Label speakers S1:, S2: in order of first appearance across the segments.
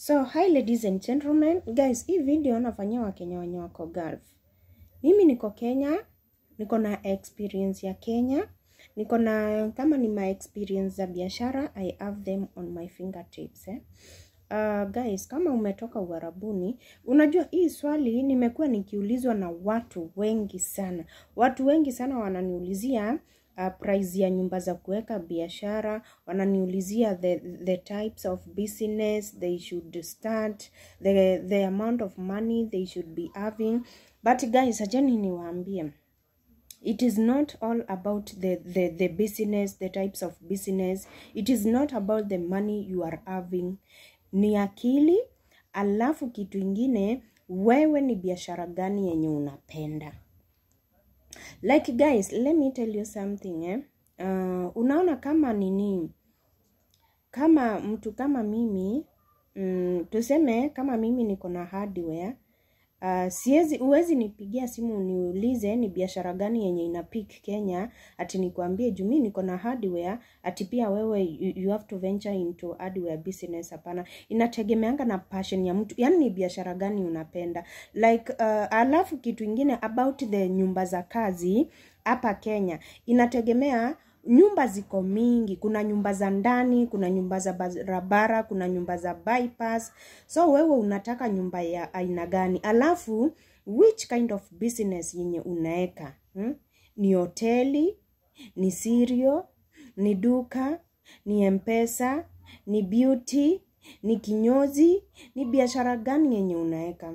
S1: So, hi ladies and gentlemen. Guys, hii video nafanyia wakenya wenye wako Gulf. Mimi niko Kenya, niko na experience ya Kenya, niko na kama ni my experience za biashara, I have them on my fingertips eh. Uh, guys, kama umetoka Uarabuni, unajua hii swali nimekuwa nikiulizwa na watu wengi sana. Watu wengi sana wananiulizia uh, price ya nyumba za kuweka biashara, wananiulizia the, the types of business they should start, the, the amount of money they should be having. But guys, ajani niwaambie it is not all about the, the, the business the types of business it is not about the money you are having ni akili alafu kitu ingine wewe ni biashara gani yenye unapenda like guys let me tell you something eh? uh, unaona kama nini kama mtu kama mimi mm, tuseme kama mimi niko na hardware Uh, siwezi uwezi nipigia simu niulize ni biashara gani yenye ina peak Kenya ati nikwambie juu mimi niko na hardware ati pia wewe you, you have to venture into hardware business hapana inategemeanga na passion ya mtu yani ni biashara gani unapenda like uh, alafu kitu ingine about the nyumba za kazi hapa Kenya inategemea nyumba ziko mingi kuna nyumba za ndani kuna nyumba za barabara kuna nyumba za bypass so wewe unataka nyumba ya aina gani alafu which kind of business yenye unaeka hmm? ni hoteli ni sirio ni duka ni mpesa ni beauty ni kinyozi ni biashara gani yenye unaeka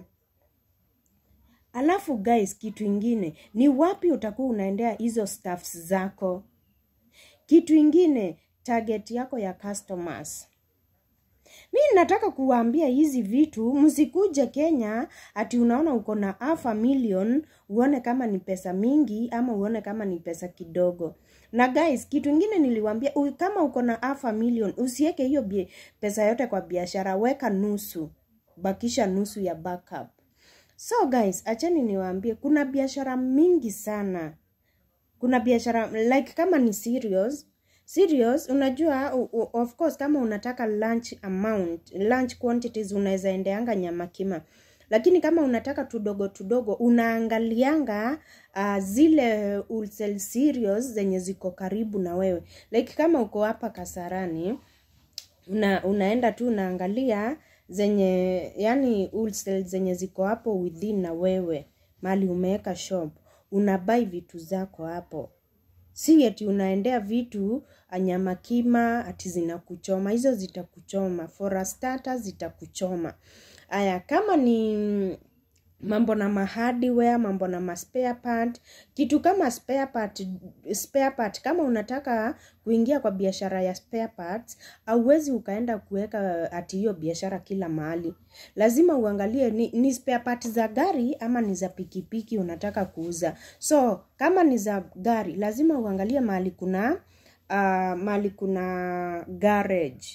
S1: alafu guys kitu ingine ni wapi utakuwa unaendea hizo staffs zako kitu ingine target yako ya customers mi nataka kuwaambia hizi vitu msikuje kenya ati unaona uko na half a million uone kama ni pesa mingi ama uone kama ni pesa kidogo na guys kitu ingine niliwambia kama uko na half a million usiweke hiyo pesa yote kwa biashara weka nusu bakisha nusu ya backup so guys achani niwaambie kuna biashara mingi sana kuna biashara like kama ni serious serious unajua u, u, of course kama unataka lunch amount lunch quantities unaweza endeanga nyama kima lakini kama unataka tudogo tudogo unaangalianga uh, zile wholesale cereals zenye ziko karibu na wewe like kama uko hapa kasarani una, unaenda tu unaangalia zenye yani wholesale zenye ziko hapo within na wewe mali umeweka shop unabai vitu zako hapo si ati unaendea vitu anyama kima ati zinakuchoma hizo zitakuchoma for a starter zitakuchoma aya kama ni mambo na mahardware mambo na maspare part kitu kama spare part, spare part kama unataka kuingia kwa biashara ya spare parts auwezi ukaenda kuweka ati hiyo biashara kila mahali lazima uangalie ni, ni spare part za gari ama ni za pikipiki unataka kuuza so kama ni za gari lazima uangalie mahali kuna uh, mahali kuna garage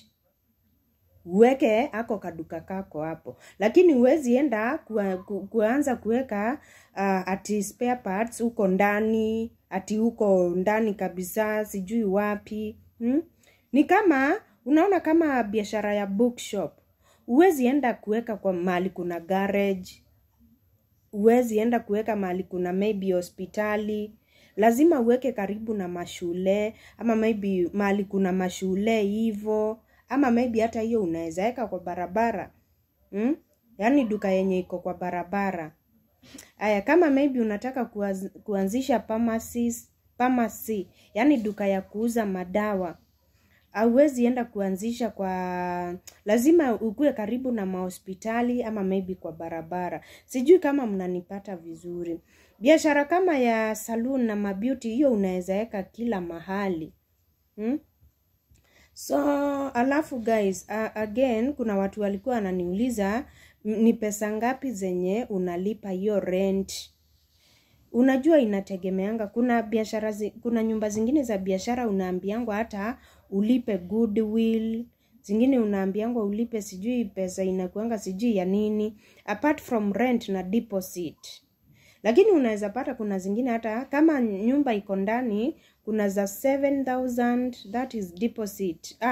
S1: uweke ako kaduka kako hapo lakini huwezi enda kua, ku, kuanza kuweka uh, ati spare parts huko ndani ati huko ndani kabisa sijui wapi hmm? ni kama unaona kama biashara ya bookshop huwezi enda kuweka kwa mahali kuna garage huwezi enda kuweka mahali kuna maybe hospitali lazima uweke karibu na mashule ama maybe mahali kuna mashule hivo ama maybe hata hiyo unaweza weka kwa barabara hmm? yaani duka yenye iko kwa barabara aya kama maybe unataka kuaz, kuanzisha pharmacies, pharmacy yaani duka ya kuuza madawa auwezi enda kuanzisha kwa lazima ukuwe karibu na mahospitali ama maybe kwa barabara sijui kama mnanipata vizuri biashara kama ya saloon na mabeauty hiyo unaweza weka kila mahali hmm? so alafu guys uh, again kuna watu walikuwa wananiuliza ni pesa ngapi zenye unalipa hiyo rent unajua inategemeanga kuna biashara zi, kuna nyumba zingine za biashara unaambiangwa hata ulipe goodwill zingine unaambiangwa ulipe sijui pesa inakuanga sijui ya nini apart from rent na deposit lakini unaweza pata kuna zingine hata kama nyumba iko ndani kuna za 7000 that is deposit ah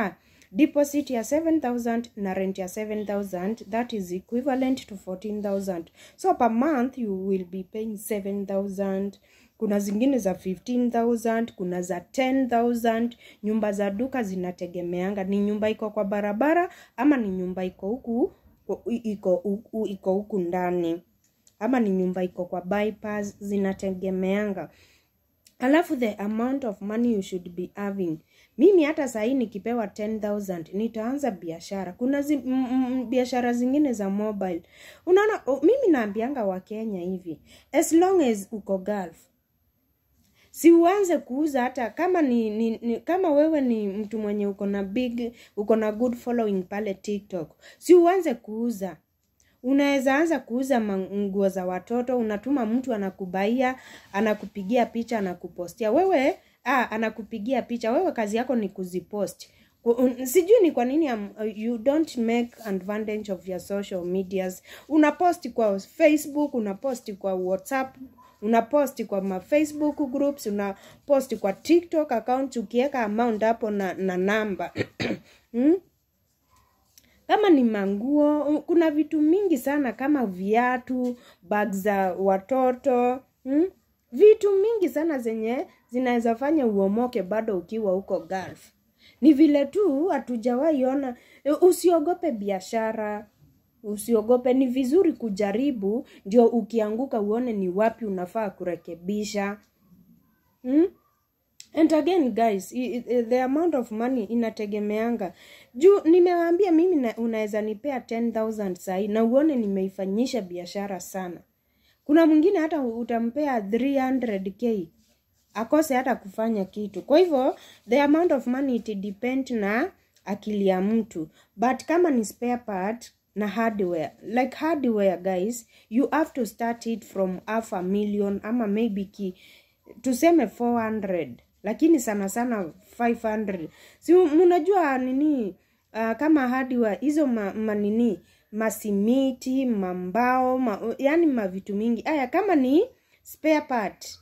S1: deposit ya 7000 na rent ya 7000 that is equivalent to 14000 so per month you will be paying 7000 kuna zingine za 15000 kuna za 10000 nyumba za duka zinategemeanga ni nyumba iko kwa barabara ama ni nyumba iko huku iko huku iko huku ndani ama ni nyumba iko kwa bypass zinategemeanga alafu the amount of money you should be having mimi hata sahii nikipewa 10000 nitaanza biashara kuna zi, m, m, biashara zingine za mobile unaona o, mimi naambianga wakenya hivi as long as uko gulf si uanze kuuza hata kama ni, ni, ni kama wewe ni mtu mwenye uko na big uko na good following pale tiktok si uanze kuuza unaweza anza kuuza nguo za watoto unatuma mtu anakubaia anakupigia picha anakupostia wewe ah, anakupigia picha wewe kazi yako ni kuzipost sijui ni kwa nini um, you don't make advantage of your social medias unaposti kwa facebook unaposti kwa whatsapp unaposti kwa ma facebook groups unaposti kwa tiktok account ukiweka amount hapo na, na namba hmm? kama ni manguo kuna vitu mingi sana kama viatu bag za watoto hmm? vitu mingi sana zenye zinaweza fanya uomoke bado ukiwa huko gulf ni vile tu hatujawahi ona usiogope biashara usiogope ni vizuri kujaribu ndio ukianguka uone ni wapi unafaa kurekebisha hmm? and again guys the amount of money inategemeanga juu nimewaambia mimi unaweza nipea 10000 sahii na uone nimeifanyisha biashara sana kuna mwingine hata utampea 300k akose hata kufanya kitu kwa hivyo the amount of money it depend na akili ya mtu but kama ni spare part na hardware like hardware guys you have to start it from half a million ama maybe ki tuseme 400 lakini sana sana 500 si mnajua nini uh, kama hardware hizo ma, manini masimiti mambao ma, yani mavitu mingi aya kama ni spare part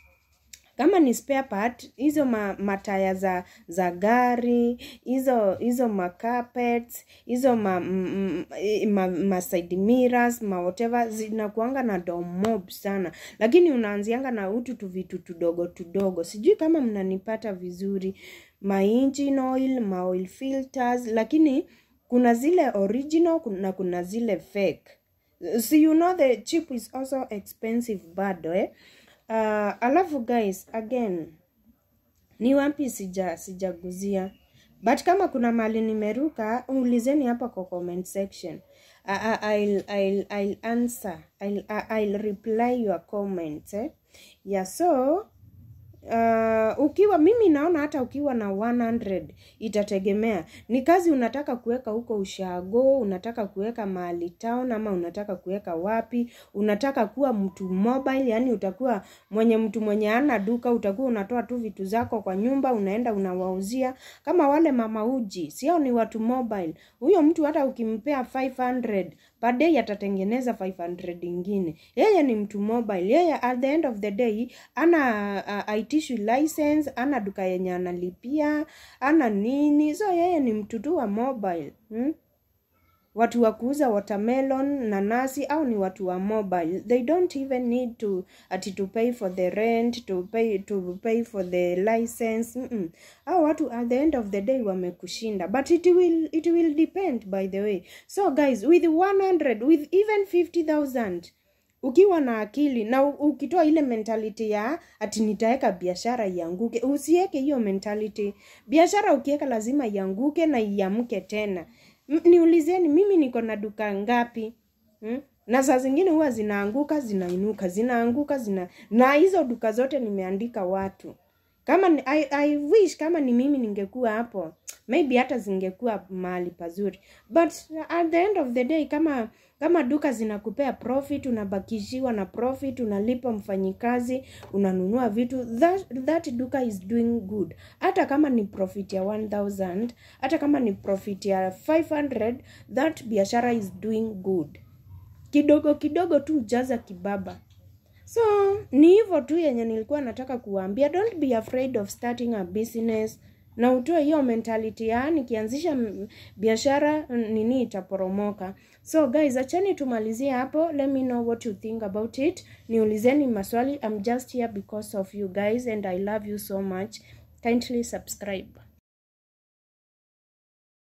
S1: kama ni spare part hizo ma, mataya za za gari hizo hizo ma carpets hizo ma, m, ma, ma side mirrors ma whatever zinakuanga na domob sana lakini unaanzianga na utu tu vitu tudogo tudogo sijui kama mnanipata vizuri ma engine oil ma oil filters lakini kuna zile original na kuna zile fake so you know the chip is also expensive bado eh? uh, alafu guys again ni wapi sija sijaguzia but kama kuna mali nimeruka ulizeni hapa kwa comment section I, I'll, I'll, I'll answer I'll, I'll reply your comments eh? yeah so uh, ukiwa mimi naona hata ukiwa na 100 itategemea ni kazi unataka kuweka huko ushago unataka kuweka mahali town ama unataka kuweka wapi unataka kuwa mtu mobile yani utakuwa mwenye mtu mwenye ana duka utakuwa unatoa tu vitu zako kwa nyumba unaenda unawauzia kama wale mama uji sio ni watu mobile huyo mtu hata ukimpea 500 per day atatengeneza 500 ingine yeye ni mtu mobile yeye at the end of the day ana uh, aitishwi license ana duka yenye analipia ana nini so yeye ni mtu tu wa mobile hmm? watu wa kuuza watermelon nanasi au ni watu wa mobile they don't even need to ati to pay for the rent to pay to pay for the license mm -mm. au watu at the end of the day wamekushinda but it will it will depend by the way so guys with 100 with even 50000 ukiwa na akili na ukitoa ile mentality ya ati nitaweka biashara ianguke usiweke hiyo mentality biashara ukiweka lazima ianguke na iamke tena niulizeni mimi niko na duka ngapi hmm? na saa zingine huwa zinaanguka zinainuka zinaanguka zina na hizo duka zote nimeandika watu kama ni, I, I wish kama ni mimi ningekuwa hapo maybe hata zingekuwa mahali pazuri but at the end of the day kama kama duka zinakupea profit unabakishiwa na profit unalipa mfanyikazi unanunua vitu that, that duka is doing good hata kama ni profit ya 1000 hata kama ni profit ya 500 that biashara is doing good kidogo kidogo tu jaza kibaba so ni hivyo tu yenye nilikuwa nataka kuwaambia don't be afraid of starting a business na utoe hiyo mentality ya nikianzisha m- biashara n- nini itaporomoka so guys achani tumalizie hapo let me know what you think about it niulizeni maswali i'm just here because of you guys and i love you so much kindly subscribe